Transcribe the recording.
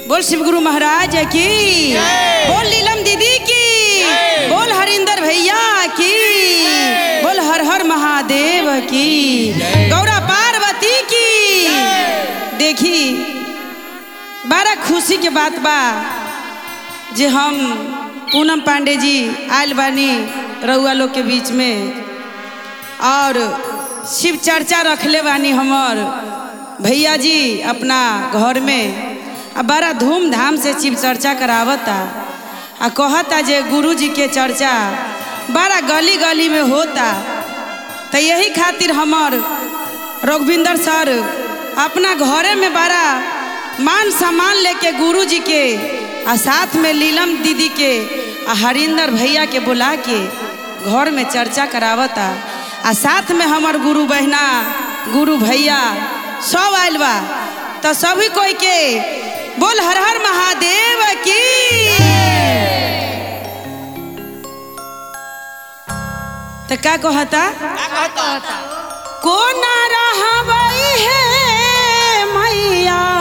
बोल शिव गुरु महाराज की बोल नीलम दीदी की बोल हरिंदर भैया की बोल हर हर महादेव की गौरा पार्वती की देखी बड़ा खुशी के बात बा जे हम पूनम पांडे जी आयल बानी रउआ लोग के बीच में और शिव चर्चा रखले बानी हमर भैया जी अपना घर में आ बड़ा धूमधाम से शिव चर्चा करावता आ कहता जे गुरु जी के चर्चा बड़ा गली गली में होता तो यही खातिर हमर रघुविंदर सर अपना घरे में बड़ा मान सम्मान लेके गुरु जी के आ साथ में लीलम दीदी के आ हरिंदर भैया के बुला के घर में चर्चा करावता आ साथ में हमर गुरु बहना गुरु भैया सब आयल बा तो सभी कोई के बोल हर हर महादेव की तो का कहता कोना रहबई है मैया